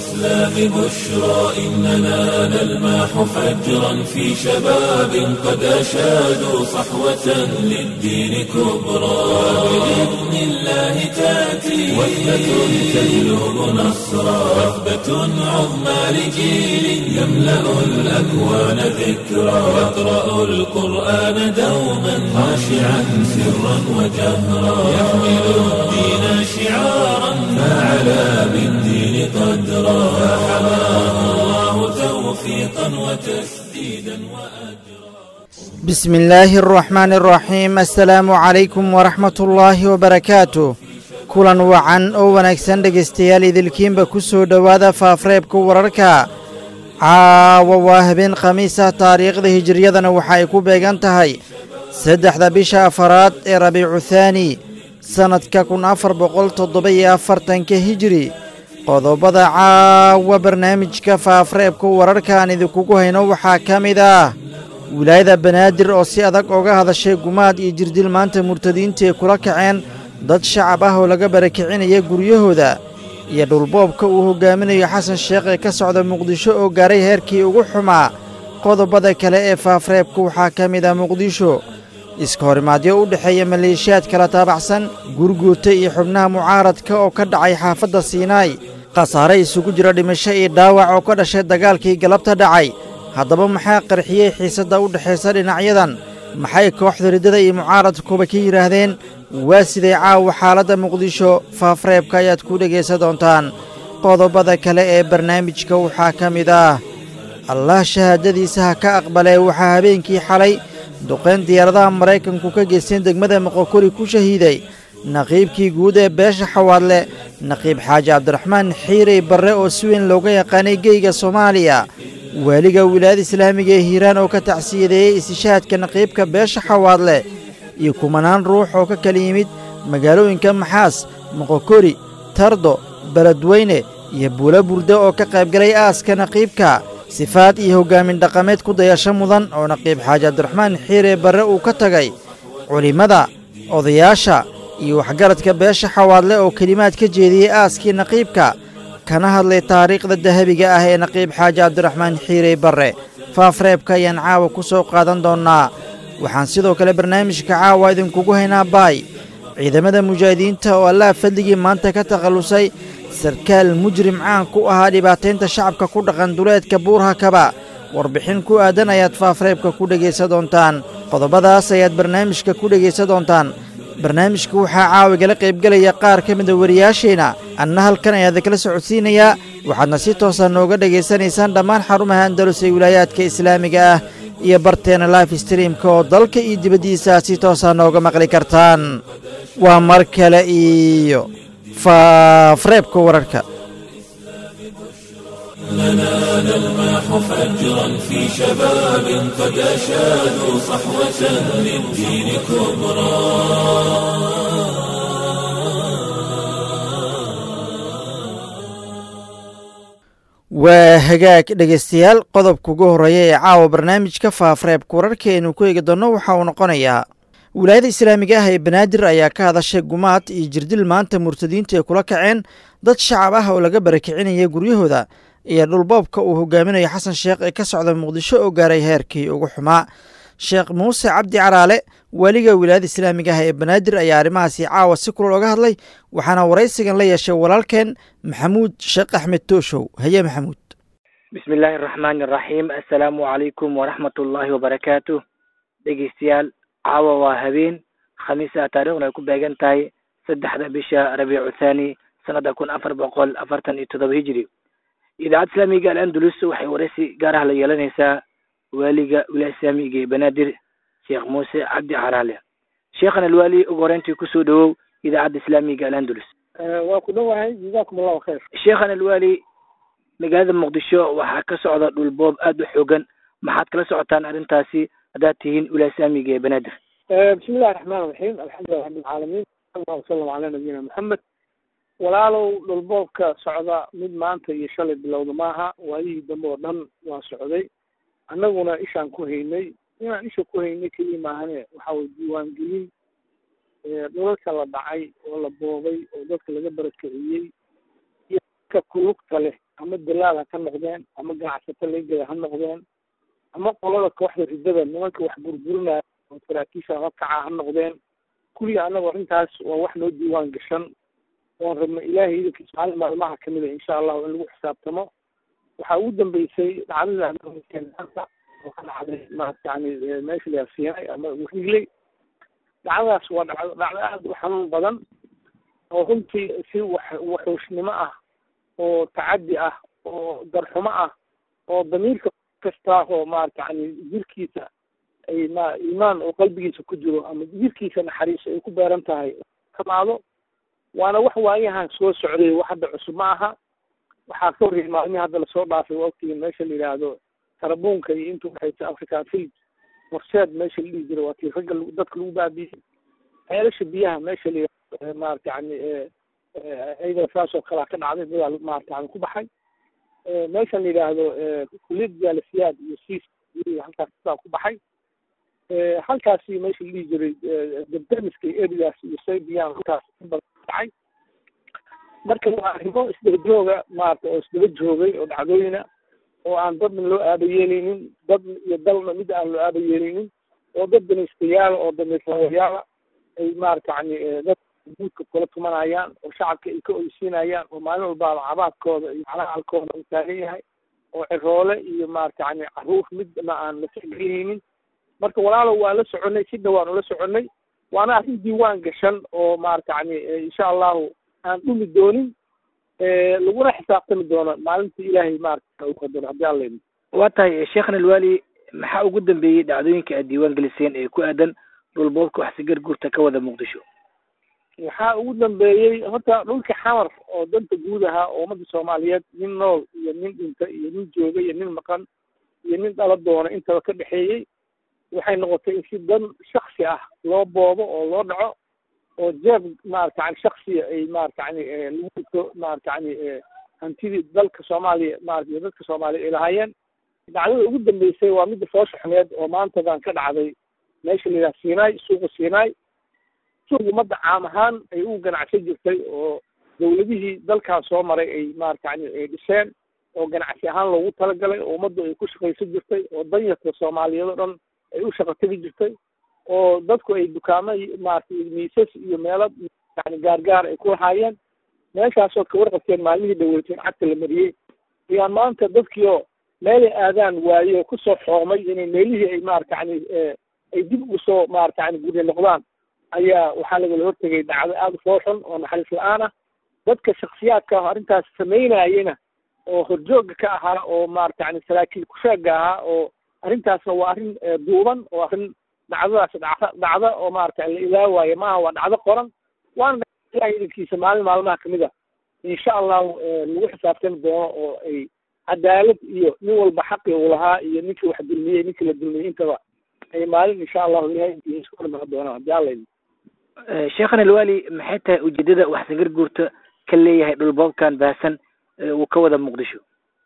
الإسلام بشرى إننا نلمح فجرا في شباب قد أشادوا صحوة للدين كبرى بإذن الله تأتي وثبة تجلب نصرا وثبة عظمى لجيل يملأ الأكوان ذكرا يقرأ القرآن دوما خاشعا سرا وجهرا يحمل الدين شعارا فعلى بالدين قدرا فحماه الله توفيقا وتسديدا وأجرا بسم الله الرحمن الرحيم السلaamu calaykum waraxmat ullaahi wabarakaatu kulan wacan oo wanaagsan dhegaystayaal idilkiinba ku soo dhowaada faafreebka wararka caawa waa habeen khamiis ah taariikhda hijiriyadana waxa ay ku beegan tahay saddexda bisha afaraad ee rabiicu thaani sannadka kun afar boqol toddoba iyo afartanka hijiri qodobada caawa barnaamijka faafreebka wararka aan idinkugu hayno waxaa ka mid ah wilaayada banaadir oo si adag oga hadashay gumaad iyo jirdil maanta murtadiinta ay kula kaceen dad shacab ah oo laga barakicinaya guryahooda iyo dhulboobka uu hogaaminayo xasan sheekh ee ka socda muqdisho oo gaaray heerkii ugu xumaa qodobada kale ee faafreebka waxaa ka mid ah muqdisho iska horimaadyo u dhexeeya maleeshiyaad kala taabacsan gurguurta iyo xubnaha mucaaradka oo ka dhacay xaafadda siinaay khasaare isugu jira dhimasho iyo dhaawac oo ka dhashay dagaalkii galabta dhacay haddaba maxaa qarxiyey xiisadda u dhexaysa dhinacyadan maxay kooxda riddada iyo mucaaradkuba ka yidhaahdeen waa siday caawa xaaladda muqdisho faafreebka ayaad ku dhegaysan doontaan qodobada kale ee barnaamijka waxaa ka mid ah allah shahaadadiisa ha ka aqbalee waxaa habeenkii xalay duqayn diyaaradaha maraykanku ka geysteen degmada moqokori ku shahiiday naqiibkii guud ee beesha xawaadle naqiib xaaji cabdiraxmaan xiirey barre oo si weyn looga yaqaanay geyga soomaaliya waaliga wilaayada islaamiga ee hiiraan oo ka tacsiyadeeyey istishaadka naqiibka beesha xawaadle iyo kumanaan ruux oo ka kala yimid magaalooyinka maxaas moqokori tardo beledweyne iyo buulo burde oo ka qaybgalay aaska naqiibka sifaad iyo hoggaamin dhaqameed ku dayasho mudan oo naqiib xaaji cabdiraxmaan xiire barre uu ka tagay culimmada odayaasha iyo waxgaradka beesha xawaadle oo kelimaad ka jeediyey aaskii naqiibka kana hadlay taariikhda dahabiga ah ee naqiib xaaji cabdiraxmaan xiirey barre faafreebka ayaan caawa ku soo qaadan doonnaa waxaan sidoo kale barnaamijka caawa idinkugu haynaa baay ciidamada mujaahidiinta oo allaha fadligii maanta ka takhallusay sarkaal mujrim caan ku ahaa dhibaataynta shacabka ku dhaqan duleedka buurhakaba warbixin ku aadan ayaad faafreebka ku dhegaysan doontaan qodobadaas ayaad barnaamijka ku dhegaysan doontaan barnaamijka waxaa caawigala qaybgelaya qaar ka mida wariyaasheenna anna halkan ayaa idinkala socodsiinayaa waxaadna si toosa nooga dhegaysanaysaan dhammaan xarumaha andalus ee wilaayaadka islaamiga ah iyo barteena life streamka oo dalka iyo dibaddiisa si toosa nooga maqli kartaan waa mar kale iyo faafreebka wararka لنا نلمح فجرا في شباب قد أشادوا صحوة للدين كبرى waa hagaag dhegaystayaal qodobka ugu horreeya ee caawa barnaamijka faafreebka wararkaaynu ku eegi doonno waxa uu noqonayaa wilaayada islaamiga ah ee banaadir ayaa ka hadashay gumaad iyo jirdil maanta murtadiinta ay kula kaceen dad shacab ah oo laga barakicinaya guryahooda iyo dhulboobka uu hogaaminayo xasan sheekh ee ka socda muqdisho oo gaaray heerkii ugu xumaa sheekh muuse cabdi caraale waaliga wilaayada islaamiga ah ee banaadir ayaa arrimahaasi caawa si kulal oga hadlay waxaana waraysigan la yeeshay walaalkeen maxamuud sheekh axmed tooshow haye maxamuud bismi illaahi araxmaani araxiim assalaamu calaykum waraxmat ullaahi wabarakaatu dhegeystayaal caawa waa habeen khamiis ah taariikhduna ay ku beegan tahay saddexda bisha rabiicu thaani sanada kun afar boqol afartan iyo toddoba hijiri idaacadda islaamiga al-andalus waxay waraysi gaar ah la yeelanaysaa waaliga wilaaya islaamiga ee banaadir sheekh muuse cabdi caraale sheekhan alwaali ugu horeyntii kusoo dhawow idaacadda islaamiga al-andalus waa ku dhowahay jazakum allahu khayr sheekhan alwaali magaalada muqdisho waxaa ka socda dhulboob aada u xoogan maxaad kala socotaan arrintaasi haddaad tihiin wilaaya islaamiga ee banaadir bismi illahi raxmaan raxiim alxamdulilah rabbilcaalamiin allahuma salam calaa nabiyina maxamed walaalow dhulboobka socda mid maanta iyo shalay bilowda maaha waayihii dambe oo dhan waa socday annaguna ishaan ku haynay inaan isha ku haynay keliya maahane waxa weye diiwaangelin dhulalka la dhacay oo la boobay oo dadka laga barakiciyey iyo dadka kulugta leh ama dalaal ha ka noqdeen ama ganacsato leegada ha noqdeen ama qolada kooxda ridada nimanka wax burburinaya oo saraakiisha hakaca ha noqdeen kulli annaga arrintaas waa wax noo diiwaan gashan oon rabno ilaahay idankiisa maalin maalmaha kamid a insha allahu in lagu xisaabtamo waxaa ugu dambeysay dhacdada maanta oo ka dhacday maarata yani meesha la siinay ama wigley dhacdadaas waa dhacdo dhacdo aada u xanuun badan oo runtii si wax waxuushnimo ah oo tacaddi ah oo darxumo ah oo damiirka kasta oo maarata yani jirkiisa ay ma iimaan oo qalbigiisa ku jiro ama jirkiisa naxariis ay ku beeran tahay kamaado waana wax waayahan soo socday wax hadda cusub ma aha waxaa ka horreeyay maalmihii hadda lasoo dhaafay waqtigii meesha la yidhaahdo tarabuunka iyo inta waxaysa african philip horseed meesha la dhihi jiray waa tii ragga dadka lagu baabiyey ceelasha biyaha meesha la yidhahdo maarata yani ayada saas oo kalea ka dhacday dadaa maarata yani ku baxay meeshan la yidhaahdo kuliyad jaalisiyaad iyo siis halkaas sidaa ku baxay halkaasi meesha la dhihi jiray debdemiska iyo erigaas iyo saybiyan halkaas badan dhacay marka waa arrimo isdaba jooga maarata oo isdaba joogay oo dhacdooyina oo aan dadna loo aaba yeelaynin dad iyo dalna mid aan loo aaba yeelaynin oo dad danaystayaala oo damiirlawayaala ay maarata yani dad guudka kula tumanayaan oo shacabka ay ka oysiinayaan oo maalin walbaaba cabaadkooda iyo calacalkooda uu taagan yahay oo ciroole iyo maarata yani caruur midna aan la tixgelinaynin marka walaalow waan la soconay si dhawaan ula soconay waana arrin diiwaan gashan oo maarata yani insha allahu aan dhumi doonin laguna xisaabtami doono maalintii ilaahay maarata u qadaro haddii alla idin waa tahay sheekhna alwaali maxaa ugu dambeeyey dhacdooyinka aad diiwaan geliseen ee ku aadan dhulboobka waxsigar guurta ka wada muqdisho waxaa ugu dambeeyey horta dhulka xamar oo danta guud ahaa oo ummadda soomaaliyeed nin nool iyo nin dhinta iyo nin jooga iyo nin maqan iyo nin dhala doona intaba ka dhexeeyey waxay noqotay in si dan shaksi ah loo boobo oo loo dhaco oo jeeb maarata yani shaksiya ay maarata yani lagu dhigto maarata yani hantidii dalka soomaaliya maarata iyo dadka soomaaliya ay lahaayeen dhacdada ugu dambeysay waa midda foosha xumeed oo maantadan ka dhacday meesha la yidhaha sinai suuqa sinai suuq ummadda caam ahaan ay u ganacsan jirtay oo dawladihii dalkan soo maray ay maarata yani ay dhiseen oo ganacsi ahaan loogu talagalay oo ummaddu ay ku shaqaysan jirtay oo danyarta soomaaliyeed oo dhan ay u shaqo tegi jirtay oo dadku ay dukaamo maarata miisas iyo meelo yani gaargaar ay ku lahaayeen meeshaasoo ka warqabteen maalmihii dhaweyteen cagta la mariyey ayaa maanta dadkiioo meelay aadaan waaye oo kusoo xoomay inay meelihii ay maarata yani ay dib usoo maarata yani gurya noqdaan ayaa waxaa lagala hortegay dhacdo aada u fooxun oo naxariis la-aan ah dadka shaksiyaadka ah arrintaas samaynayena oo horjooga ka ahaa oo maarata yani saraakiil kusheega ahaa oo arrintaasna waa arrin duuban oo arrin dhacdadaas dhacda dhacda oo maarata la ilaawaayo maaha waa dhacdo qoran waana ilahay idankiisa maalin maalmaha kamid a insha allahu lagu xisaabtami doono oo ay cadaalad iyo nin walba xaqi uu lahaa iyo ninkii wax dulmiyey ninkii la dulmiyey intaba ay maalin insha allahu ilahay intiisa isku dhiman doonaan haddii alla idin sheekhan alwaali maxay tahay ujeedada waxsangar guurta ka leeyahay dhulboobkan baahsan uu ka wada muqdisho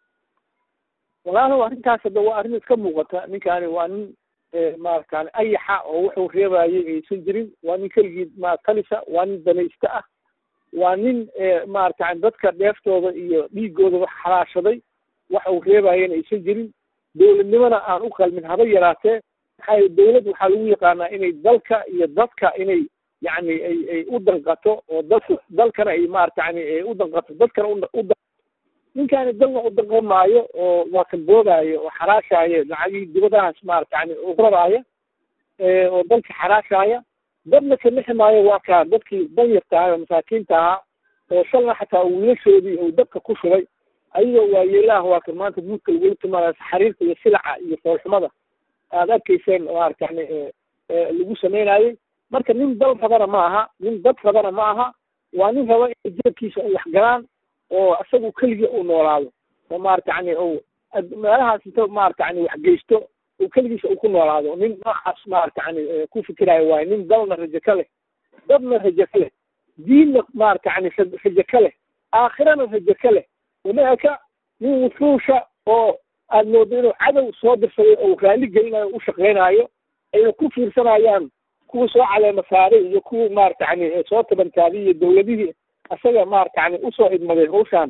walaalow arrintaas hadda waa arrin iska muuqata ninkaani waa nin maaratan ayaxa oo wuxuu reebayay aysan jirin waa nin keligii ma talisa waa nin danaysta ah waa nin maaratan dadka dheeftooda iyo dhiigooda wax xalaashaday waxa uu reebayana aysan jirin dowladnimona aan u qalmin haba yaraatee maxaa dowlad waxaa lagu yaqaanaa inay dalka iyo dadka inay yani ay ay u danqato oo dadka dalkana ay maarata yani ay u danqato dadkana u ninkaani dalna u danqan maayo oo waa kan boodaayo oo xaraashaayo lacagihii dibadahaas maarata yani uraraaya oo dalka xaraashaaya dadna ka lixi maayo waa kaa dadkii danyarta ahaa oo masaakiinta ahaa oo shalna xataa wiilashoodii uu dabka ku shubay ayagoo waayeelaha waa kan maanta guudka lagula timaadayo xariirta iyo silaca iyo foolxumada aad arkayseen maarata yani lagu sameynayay marka nin dal rabana ma aha nin dad rabana ma aha waa nin raba in jeebkiisa ay wax galaan oo isagu keligii uu noolaado oo maarata yani u meelahaas inta maarata yani wax geysto uu keligiisa uu ku noolaado nin noocaas maarata yani ku fikirayo waayo nin dalna rajo ka leh dadna rajo ka leh diinna maarata yani rajo ka leh aakhirana rajo ka leh wamaaka nin wuxuusha oo aad moodo inuu cadow soo dirsaday oo raalli gelinayo u shaqeynaayo ayna ku fiirsanayaan kuwa soo caleema saaray iyo kuwa maarata yani soo tabantaabay iyo dawladihii isaga maarata yani usoo idmaday hawshaan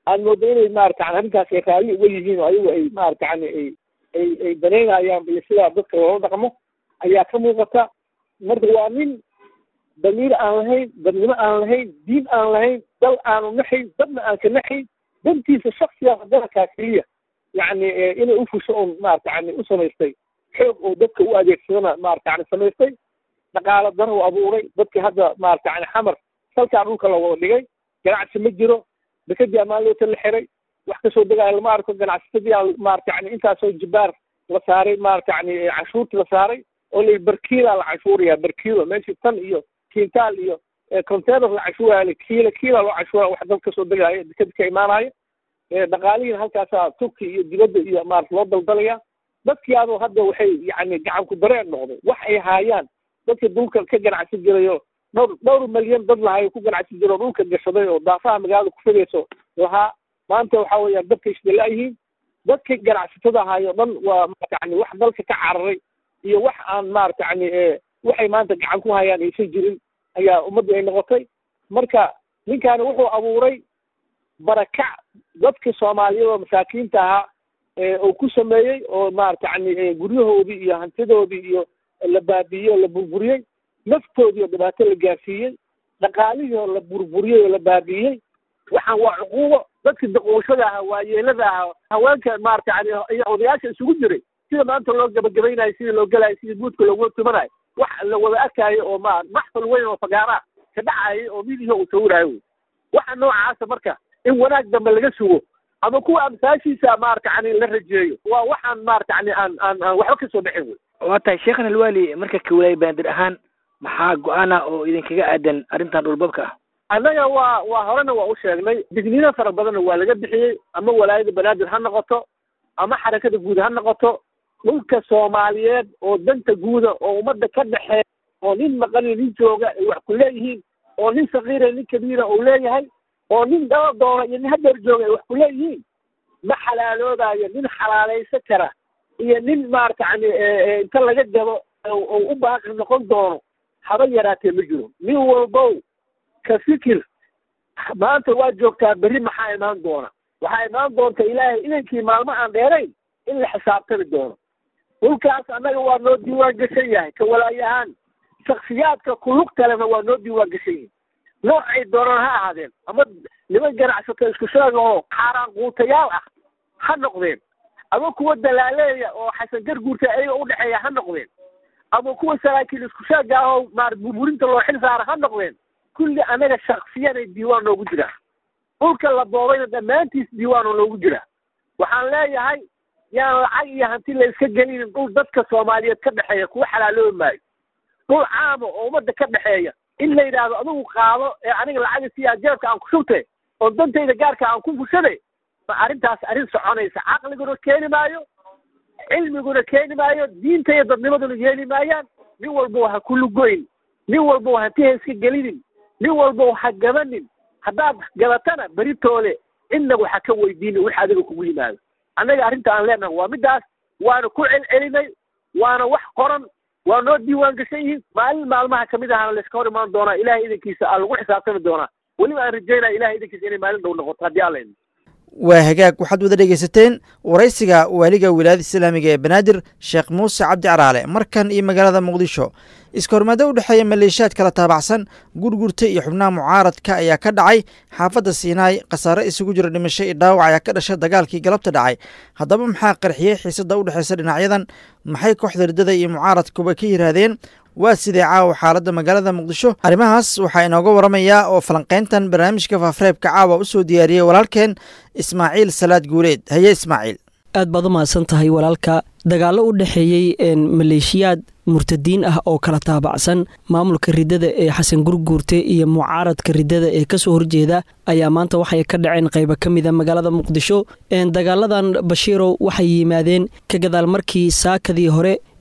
aad moodo inay maarata yani arrintaas ay raalli uga yihiin oo ayagu ay maarata yani ay ay ay banaynayaan iyo sidaa dadka loola dhaqmo ayaa ka muuqata marka waa nin damiir aan lahayn dadnimo aan lahayn diin aan lahayn dal aanu naxayn dadna aan ka naxayn dantiisa shaksiga dalkaa keliya yacni inay ufusho un maarata yani u samaystay xoog oo dadka u adeegsadana maarata yani samaystay dhaqaalo daro u abuuray dadkii hadda maarata yani xamar salkaa dhulka la wada dhigay ganacsi ma jiro dekadii ammaanloota la xiray wax kasoo degaayo lama arko ganacsatadii aa maarata yani intaasoo jibaar la saaray maarata yani canshuurti la saaray oo la barkiila la canshuuraya barkiilo meeshii tan iyo kintaal iyo container la canshuuraya kiila kiila loo canshuuraya wax dal kasoo degaayo dekadi ka imaanayo dhaqaalihiina halkaasaa turki iyo dibadda iyo maarata loo daldalaya dadkii adoo hadda waxay yani gacan ku dareen noqday wax ay haayaan dadka dulka ka ganacsi jirayo dhowr dhowr malyan dad lahayo ku ganacsi jiro dhulka gashaday oo daafaha magaalada ku fidayso lahaa maanta waxa weeyaan dadka isdalaayihiin dadka ganacsatada ahaayo dhan waa maarata yani wax dalka ka cararay iyo wax aan maarata yani waxay maanta gacan ku hayaan aysan jirin ayaa ummadda ay noqotay marka ninkaani wuxuu abuuray barakac dadka soomaaliyeed oo masaakiinta ahaa uu ku sameeyey oo maarata yani guryahoodii iyo hantidoodii iyo la baabiiyey oo la burburiyey naftoodii oo dhibaato la gaarsiiyey dhaqaalihii oo la burburiyey oo la baabiiyey waxaan waa cuquubo dadkii daqooshada ahaa waayeelada ahaa haweenka maarata yani iyo odayaasha isugu jiray sida maanta loo gabagabaynayo sidii loo gelayo sidii guudka loogu tumanayo wax la wada arkaayo oo ma maxfal weyn oo fagaara ka dhacayay oo midihi uu sawiraayo wey waxa noocaasa marka in wanaag dambe laga sugo ama kuwa amsaashiisa maarata yani la rajeeyo waa waxaan maarata yani aan aan aan waxba kasoo dhexin wey waa tahay sheekhan alwaali marka kawalaaya banaadir ahaan maxaa go-aana oo idinkaga aadan arrintan dhulbabka ah annaga waa waa horena waa u sheegnay digniino fara badanna waa laga bixiyey ama walaayada banaadir ha noqoto ama xarakada guud ha noqoto dhulka soomaaliyeed oo danta guuda oo ummadda ka dhexeeya oo nin maqaniyo nin jooga ay wax ku leeyihiin oo nin sakiira nin kabiira uu leeyahay oo nin daba doona iyo nin hadeer jooga ay wax ku leeyihiin ma xalaaloodayo nin xalaalaysan kara iyo nin maarata yani inta laga gabo oo u baaqi noqon doono haba yaraatee ma jiro nin walbow ka fikir maanta waa joogtaa berri maxaa imaan doona waxaa imaan doonta ilaahay inankii maalmo aan dheerayn in la xisaabtami doono dhulkaas annaga waa noo diiwaan gashan yahay ka walaayahaan shaksiyaadka kulug kalena waa noo diiwaan gashan yihin noocay doonaan ha ahaadeen ama niman ganacsato isku sheega oo xaaraan quutayaal ah ha noqdeen ama kuwa dalaaleeya oo xasan garguurta ayaga udhexeeya ha noqdeen ama kuwa saraakiil isku sheega ah oo maar burburinta loo xil saara ha noqdeen kulli anaga shaksiyanay diiwaan noogu jiraa dhulka la boobayna dhammaantiis diiwaan oo noogu jiraa waxaan leeyahay yaan lacag iyo hanti la iska gelinin dhul dadka soomaaliyeed ka dhexeeya kuwa xalaaloobi maayo dhul caama oo ummadda ka dhexeeya in la yidhaahdo adigu qaado ee aniga lacaga siyaa jeebka aan ku shubte oo dantayda gaarka aan ku fushade ma arrintaas arrin soconaysa caqliguna keeni maayo cilmiguna keeni maayo diinta iyo dadnimaduna yeeli maayaan nin walbo ha ku lugoyn nin walbo hanti ha iska gelinin nin walbo ha gabanin haddaad gabatana beritoole cidnagu ha ka weydiini wix adiga kugu yimaado annaga arrinta aan leenahay waa middaas waana ku celcelinay waana wax qoran waa noo diiwaan gashan yihiin maalin maalmaha kamid ahana layska hor imaan doonaa ilahay idankiisa aa lagu xisaabtami doonaa weliba aan rajaynaya ilahay idankiisa inay maalin dhow noqoto haddii alla idin waa hagaag waxaad wada dhegaysateen waraysiga waaliga wilaayada islaamiga ee banaadir sheekh muuse cabdi caraale markan iyo magaalada muqdisho iskahormaado u dhexeeya maleeshiyaad kala taabacsan gurgurta iyo xubnaha mucaaradka ayaa ka dhacay xaafadda siinaay khasaare isugu jira dhimasho iyo dhaawac ayaa ka dhashay dagaalkii galabta dhacay haddaba maxaa qarxiyey xiisadda u dhexeysa dhinacyadan maxay kooxda riddada iyo mucaaradkuba ka yiraahdeen waa sidee caawa xaaladda magaalada muqdisho arrimahaas waxaa inooga waramayaa oo falanqayntan barnaamijka faafreebka caawa u soo diyaariyey walaalkeen ismaaciil salaad guuleed haye ismaaciil aad baad u mahadsan tahay walaalka dagaallo u dhexeeyey maleeshiyaad murtadiin ah oo kala taabacsan maamulka riddada ee xasan gurguurte iyo mucaaradka riddada ee kasoo horjeeda ayaa maanta waxay ka dhaceen qayba ka mida magaalada muqdisho dagaaladan bashiirow waxay yimaadeen ka gadaal markii saakadii hore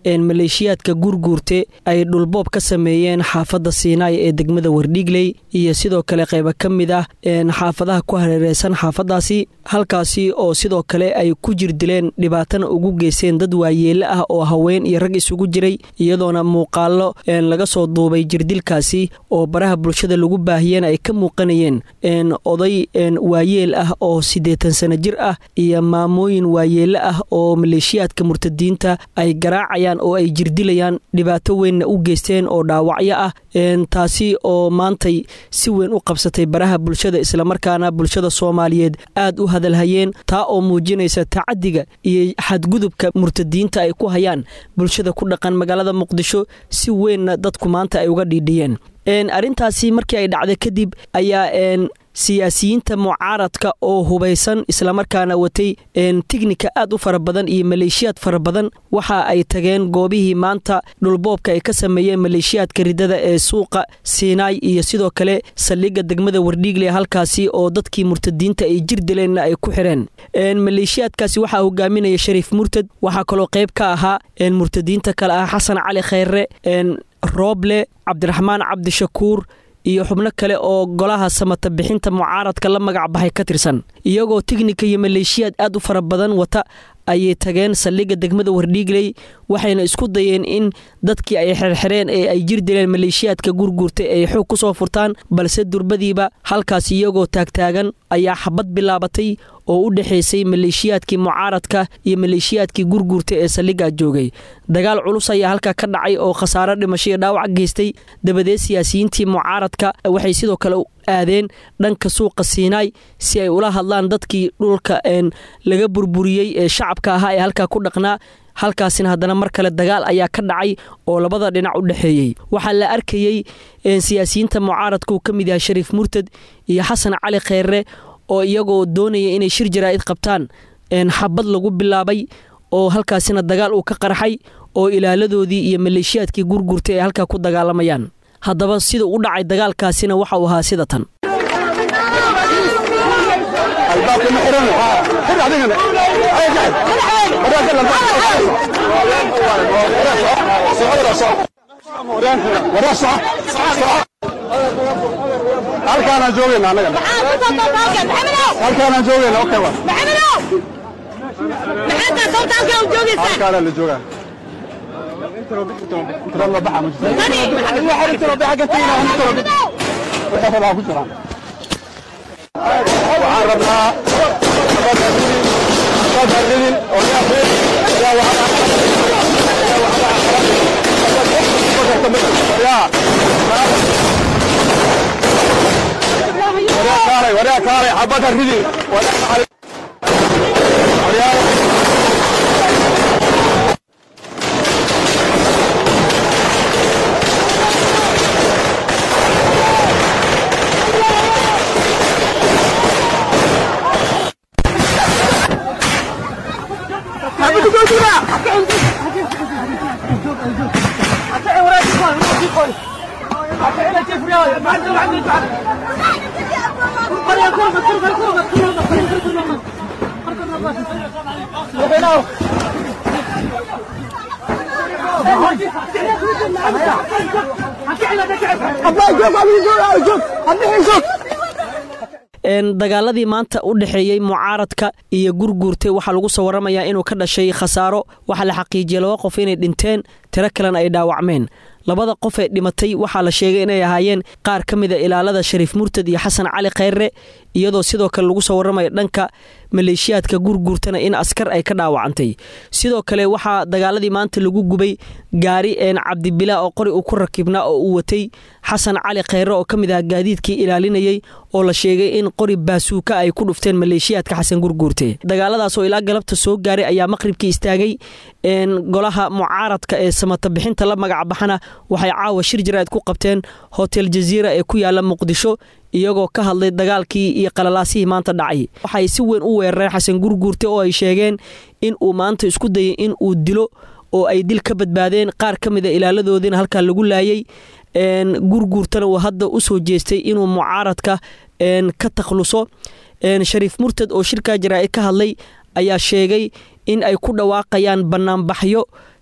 maleeshiyaadka gurguurte ay dhulboob ka sameeyeen xaafadda siinaay ee degmada wardhiigley iyo sidoo kale qayba ka mid ah xaafadaha ku hareereysan xaafadaasi halkaasi oo sidoo kale ay ku jir dileen dhibaatana ugu geysteen dad waayeele ah oo haween iyo rag isugu jiray iyadoona muuqaalo laga soo duubay jirdilkaasi oo baraha bulshada lagu baahiyeen ay ka muuqanayeen oday waayeel ah oo siddeetan sano jir ah iyo maamooyin waayeele ah oo maleeshiyaadka murtadiinta ay garaacayaan oo ay jirdilayaan dhibaato weynna u geysteen oo dhaawacyo ah taasi oo maantay si weyn u qabsatay baraha bulshada islamarkaana bulshada soomaaliyeed aad u hadalhayeen taa oo muujinaysa tacadiga iyo xadgudubka murtadiinta ay ku hayaan bulshada ku dhaqan magaalada muqdisho si weynna dadku maanta ay uga dhiidhiyeen arrintaasi markii ay dhacday kadib ayaa siyaasiyiinta mucaaradka oo hubaysan islamarkaana watay tignika aad u fara badan iyo maleeshiyaad fara badan waxa ay tageen goobihii maanta dhulboobka ay ka sameeyeen maleeshiyaadka ridada ee suuqa siinaay iyo sidoo kale saldhigga degmada wardhiigle halkaasi oo dadkii murtadiinta ay jir dileenna ay ku xireen maleeshiyaadkaasi waxaa hogaaminaya shariif murtad waxaa kaloo qayb ka ahaa murtadiinta kale ah xasan cali khayre rooble cabdiraxmaan cabdishakuur iyo xubno kale oo golaha samata bixinta mucaaradka la magac baxay ka tirsan iyagoo tignika iyo maleeshiyaad aad u fara badan wata ayay tageen saldhigga degmada wardhiigley waxayna isku dayeen in dadkii ay xerxereen ee ay jir dileen maleeshiyaadka gurguurta ay xoog ku soo furtaan balse durbadiiba halkaas iyagoo taagtaagan ayaa xabad bilaabatay oo u dhexaysay maleeshiyaadkii mucaaradka iyo maleeshiyaadkii gurguurta ee saldhiggaa joogay dagaal culus ayaa halkaa ka dhacay oo khasaaro dhimasho iyo dhaawac geystay dabadeed siyaasiyiintii mucaaradka waxay sidoo kale aadeen dhanka suuqa siinaay si ay ula hadlaan dadkii dhulka laga burburiyey ee shacabka ahaa ee halkaa ku dhaqnaa halkaasina haddana mar kale dagaal ayaa ka dhacay oo labada dhinac u dhexeeyey waxaa la arkayey siyaasiyiinta mucaaradka uu ka mid yahay shariif murtad iyo xasan cali kheyre oo iyagoo doonaya inay shir jaraa'id qabtaan xabad lagu bilaabay oo halkaasina dagaal uu ka qarxay oo ilaaladoodii iyo maleeshiyaadkii gurgurtay ay halkaa ku dagaalamayaan haddaba sida u dhacay dagaalkaasina waxa uu ahaa sida tan halkaanaan joogayna annaga halkaanaan joogayna okay wa halkaanaa la joogaa waxaan rabnaa ridin waryaa kaalay xabadha ridin dagaaladii maanta u dhexeeyey mucaaradka iyo gurguurta waxaa lagu soo waramayaa inuu ka dhashay khasaaro waxaa la xaqiijiyey laba qof inay dhinteen tiro kalena ay dhaawacmeen labada qof ee dhimatay waxaa la sheegay inay ahaayeen qaar ka mida ilaalada shariif murtad iyo xasan cali kheyre iyadoo sidoo kale lagu soo waramayo dhanka maleeshiyaadka gurguurtana in askar ay ka dhaawacantay sidoo kale waxaa dagaaladii maanta lagu gubay gaari een cabdibila oo qori uu ku rakibnaa oo uu watay xasan cali kheyre oo ka mid ah gaadiidkii ilaalinayay oo la sheegay in qori baasuuka ay ku dhufteen maleeshiyaadka xasan gurguurte dagaaladaas oo ilaa galabta soo gaaray ayaa maqribkii istaagay golaha mucaaradka ee samata bixinta la magacbaxana waxay caawa shir jaraa'id ku qabteen hotel jaziira ee ku yaala muqdisho iyagoo ka hadlay dagaalkii iyo qalalaasihii maanta dhacay waxay si weyn u weerareen xasan gurguurte oo ay sheegeen in uu maanta isku dayay in uu dilo oo ay dil ka badbaadeen qaar ka mida ilaaladoodiina halkaa lagu laayay gurguurtana uu hadda u soo jeestay inuu mucaaradka ka takhluso shariif murtad oo shirkaa jaraa'id ka hadlay ayaa sheegay in ay ku dhawaaqayaan bannaanbaxyo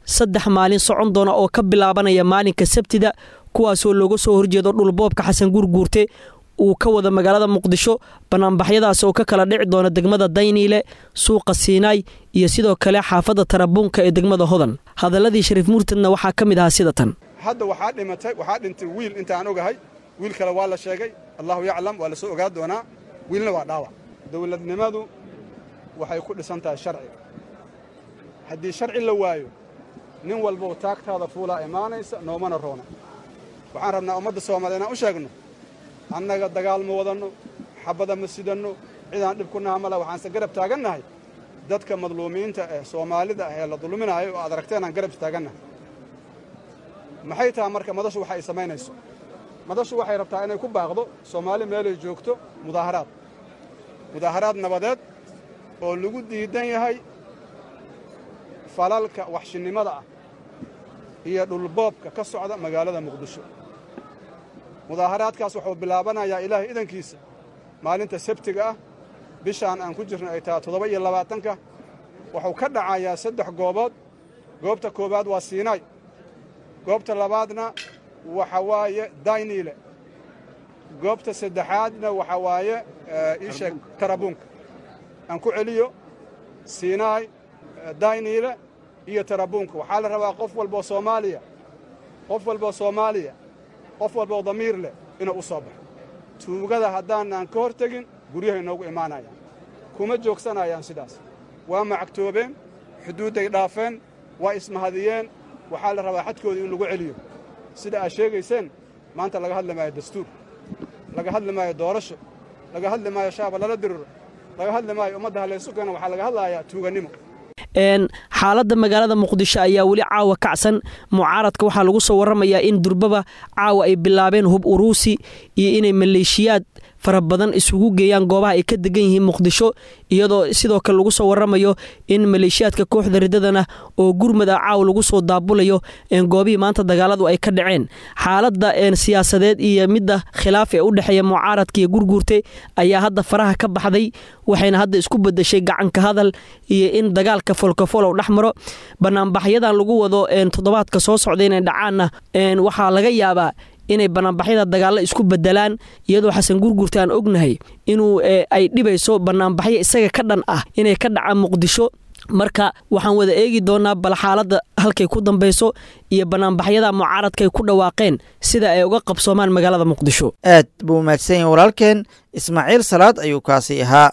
saddex maalin socon doona oo ka bilaabanaya maalinka sabtida kuwaasoo looga soo horjeedo dhulboobka xasan gurguurte uu ka wada magaalada muqdisho banaanbaxyadaas oo ka kala dhici doona degmada dayniile suuqa siinaay iyo sidoo kale xaafadda tarabuunka ee degmada hodan hadaladii shariif murtadna waxaa ka mid ahaa sida tan hadda waxaa dhimatay waxaa dhintay wiil intaan ogahay wiil kale waa la sheegay allahu yaclam waa la soo ogaa doonaa wiilna waa dhaawac dowladnimadu waxay ku dhisan tahay sharci haddii sharci la waayo nin walbow taagtaada fuulaa imaanaysa noomana roona waxaan rabnaa ummadda soomaaliya inaan u sheegno annaga dagaal ma wadanno xabada ma sidanno cidaan dhib ku naha male waxaanse garab taagannahay dadka madluumiinta ee soomaalida ah ee la dulminaayo oo aad aragteen aan garab taagannahay maxay tahay marka madashu waxa ay samaynayso madashu waxay rabtaa inay ku baaqdo soomaali meelay joogto mudaaharaad mudaaharaad nabadeed oo lagu diidan yahay falalka waxshinnimada ah iyo dhulboobka ka socda magaalada muqdisho mudaaharaadkaas wuxuu bilaabanayaa ilaahay idankiisa maalinta sabtiga ah bishaan aan ku jirna ay tahay toddoba iyo labaatanka wuxuu ka dhacayaa saddex goobood goobta koowaad waa siinaay goobta labaadna waxa waaye dayniile goobta saddexaadna waxa waaye ii sheeg tarabuunka aan ku celiyo siinaay dayniile iyo tarabuunka waxaa la rabaa qof walboo soomaaliya qof walboo soomaaliya qof walboo damiir leh inuu u soo baxo tuugada haddaanaan ka hor tegin guryahay noogu imaanayaan kuma joogsanayaan sidaas waa macagtoobeen xuduudday dhaafeen waa ismahadiyeen waxaa la rabaa xadkoodii in lagu celiyo sida aad sheegayseen maanta laga hadli maayo dastuur laga hadli maayo doorasho laga hadli maayo shaaba lala diriro laga hadli maayo ummadda halaysu keena waxaa laga hadlayaa tuugannimo xaaladda magaalada muqdisho ayaa weli caawa kacsan mucaaradka waxaa lagu soo waramayaa in durbaba caawa ay bilaabeen hub uruusi iyo inay maleeshiyaad fara badan isugu geeyaan goobaha ay ka degan yihiin muqdisho iyadoo sidoo kale lagu soo waramayo in maleeshiyaadka kooxda ridadana oo gurmada caawa lagu soo daabulayo goobihii maanta dagaaladu ay ka dhaceen xaaladda siyaasadeed iyo midda khilaaf ee u dhexeeya mucaaradka iyo gurguurte ayaa hadda faraha ka baxday waxayna hadda isku bedeshay gacanka hadal iyo in dagaalka folkafolow dhex maro banaanbaxyadan lagu wado toddobaadka soo socda inay dhacaanna waxaa laga yaabaa inay banaanbaxyada dagaallo isku bedelaan iyadoo xasan gurgurta aan ognahay inuu ay dhibayso banaanbaxyo isaga ka dhan ah inay ka dhacaan muqdisho marka waxaan wada eegi doonaa bal xaaladda halkay ku dambayso iyo banaanbaxyada mucaaradka ay ku dhawaaqeen sida ay uga qabsoomaan magaalada muqdisho aad buu mahadsan yahay walaalkeen ismaaciil salaad ayuu kaasi ahaa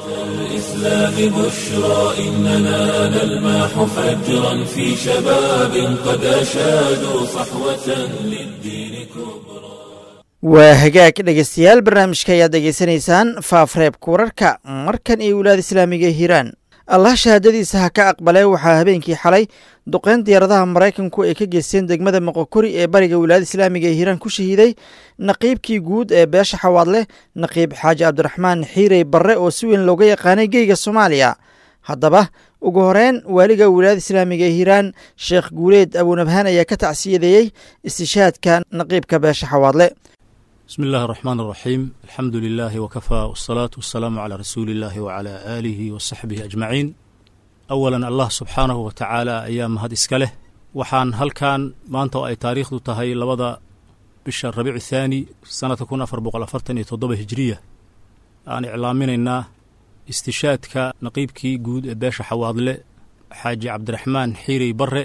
الإسلام بشرى إننا نلمح فجرا في شباب قد أشادوا صحوة للدين كبرى waa hagaag dhegeystayaal barnaamijka ayaad degeysanaysaan faafreebka wararka markan iyo wilaada islaamiga ee hiiraan allah shahaadadiisa ha ka aqbalee waxaa habeenkii xalay duqeyn diyaaradaha maraykanku ay ka geysteen degmada moqokori ee bariga wilaayada islaamiga ee hiiraan ku shahiiday naqiibkii guud ee beesha xawaadleh naqiib xaaji cabdiraxmaan xiirey barre oo si weyn looga yaqaanay geyga soomaaliya haddaba ugu horeyn waaliga wilaayada islaamiga ee hiiraan sheekh guuleed abuunabhaan ayaa ka tacsiyadeeyey istishaadka naqiibka beesha xawaadle بسم الله الرحمن الرحيم الحمد لله وكفى والصلاة والسلام على رسول الله وعلى آله وصحبه أجمعين أولا الله سبحانه وتعالى أيام هاد إسكاله وحان هل كان ما أنت أي تاريخ تهي لبدا بشهر الربيع الثاني سنة تكون أفر بقل أفرتن يتضب هجرية أن إعلامين إنا استشاد كنقيبكي جود باشا حواضله حاج عبد الرحمن حيري بري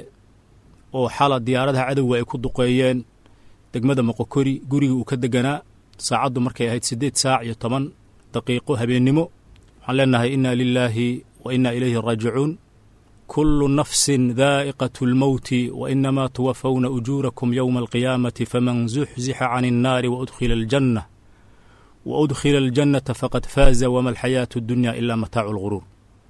وحالة ديارتها عدو يكون دقيين degmada moqokori gurigii uu ka deganaa saacaddu markay ahayd siddeed saac iyo toban daqiiqo habeennimo waxaan leenahay inna lilaahi wa inna ilayhi raajicuun kullu nafsin daa'iqatu lmowti wa inamaa tuwafawna ujuurakum yowma alqiyaamati faman zuxzixa can innaari waudkhila aljanna wa udkhila aljannata faqad faaza wama alxayaatu addunya ilaa mataacu lguruur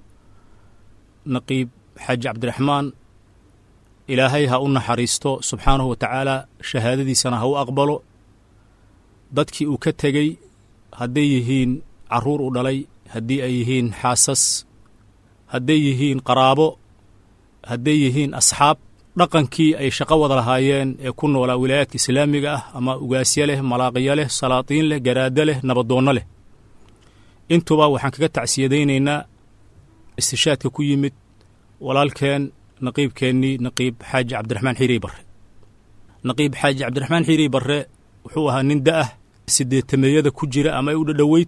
naqiib xaaji cabdiraxmaan ilaahay ha u naxariisto subxaanahu wa tacaala shahaadadiisana ha u aqbalo dadkii uu ka tegey hadday yihiin carruur u dhalay haddii ay yihiin xaasas hadday yihiin qaraabo hadday yihiin asxaab dhaqankii ay shaqo wada lahaayeen ee ku noolaa wilaayaadka islaamiga ah ama ugaasyo leh malaaqiyo leh salaatiin leh garaado leh nabadoonno leh intuba waxaan kaga tacsiyadaynaynaa istishaadka ku yimid walaalkeen naqiibkeennii naqiib xaaji cabdiraxmaan xiirey barre naqiib xaaji cabdiraxmaan xiirey barre wuxuu ahaa nin da'ah sideetameeyada ku jira ama ay u dhadhoweyd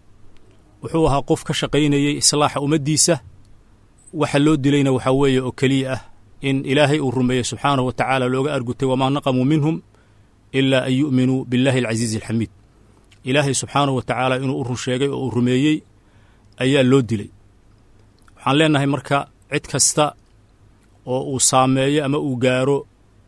wuxuu ahaa qof ka shaqaynayey islaaxa ummaddiisa waxa loo dilayna waxaa weeye oo keliya ah in ilaahay uu rumeeyey subxaanahu wa tacaala looga argutay wamaa naqamuu minhum ilaa an yu'minuu billaahi alcasiizi alxamiid ilaahay subxaanahu wa tacaala inuu u run sheegay oo uu rumeeyey ayaa loo dilay waxaan leennahay marka cid kasta oo uu saameeyo ama uu gaaro